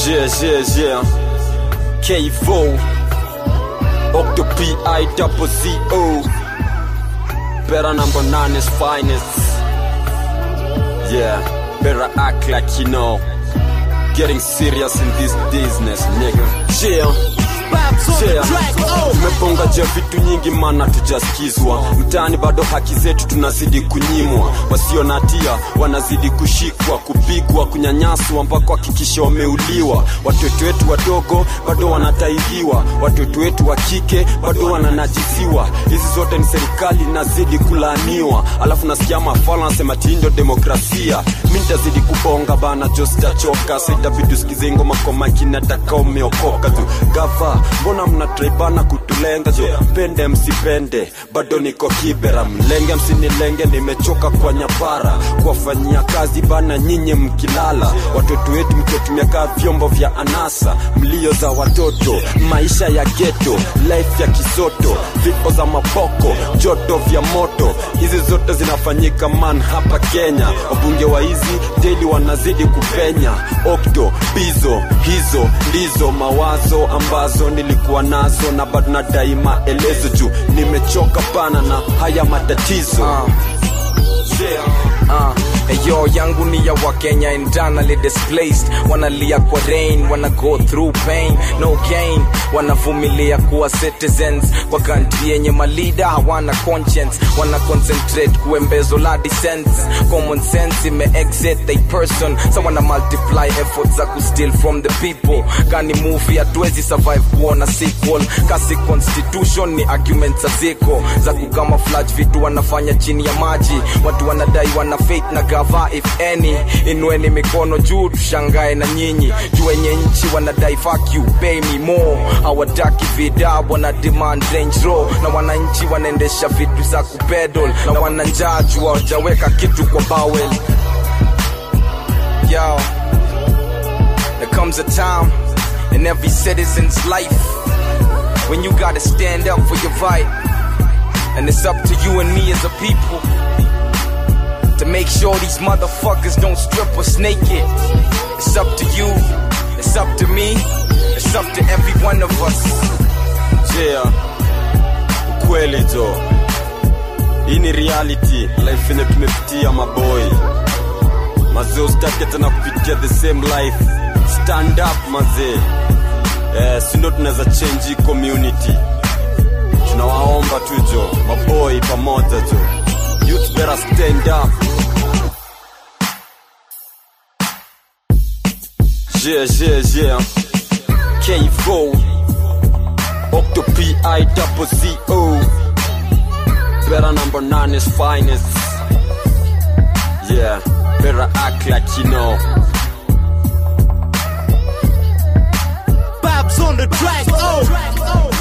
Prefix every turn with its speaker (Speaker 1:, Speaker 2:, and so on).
Speaker 1: Yeah, yeah, yeah. K4. Octopi I double Z O. Better number nine is finest. Yeah, better act like you know. Getting serious in this business, nigga. Yeah. Yeah. Tumeponga je vitu nyingi mana tujaskizwa mtaani bado haki zetu tunazidi kunyimwa wasio na hatia wanazidi kushikwa kupigwa kunyanyaswa mpaka hakikisha wameuliwa watoto wetu wadogo bado wanataihiwa watoto wetu wa kike bado wananajisiwa hizi zote ni serikali nazidi kulaaniwa alafu nasikia mafala nasema tindo demokrasia mi nitazidi kubonga bana jo sitachoka saitabidi usikize ngoma kwa makini nataka umeokoka tu gava mbona mnatraibana kutulenga jo pende msipende bado niko kibera mlenge msinilenge nimechoka kwa nyapara kuwafanyia kazi bana nyinyi mkilala watoto wetu mkiotumia kaa vyombo vya anasa mlio za watoto maisha ya geto life ya kisoto vifo za mapoko joto vya moto hizi zote zinafanyika man hapa kenya wabunge wa hizi deli wanazidi kupenya okto bizo hizo ndizo mawazo ambazo nilikuwa nazo na bado nadai maelezo juu nimechoka pana na haya matatizo
Speaker 2: Uh. Uh, yo yangu ni ya wakenya internally displaced wanalia kwa rain wana go through pain no gain wanavumilia kuwa citizens kwa country yenye malida hawana conscience wana concentrate kuembezo la descent common sense ime exit they person so wana multiply efforts za kusteal from the people kani movie hatuwezi survive kuona sequel kasi constitution ni arguments ziko za kukamaflage vitu wanafanya chini ya maji watu wanadai wana faith na gava if any inueni mikono juu tushangae na nyinyi juu wenye nchi wanadai fuck you pay me more hawataki vida wana demand range row na wananchi wanaendesha vitu za kupedal na wananjaa juu hawajaweka kitu kwa bawel yo there comes a time in every citizen's life when you gotta stand up for your right and it's up to you and me as a people to make sure these motherfuckers don't strip us naked. It's up to you, it's up to me, it's up to every one of us.
Speaker 1: yeah. ukweli jo hii ni reality life yenye tumepitia maboy mazee usitake tena kupitia the same life stand up mazee eh, sindo tunaweza change hii community tunawaomba tu jo maboy pamoja jo youth better stand up yeah yeah yeah K4 Octopi I double Z O Better number nine is finest Yeah, better act like you know
Speaker 3: Babs on the track, oh.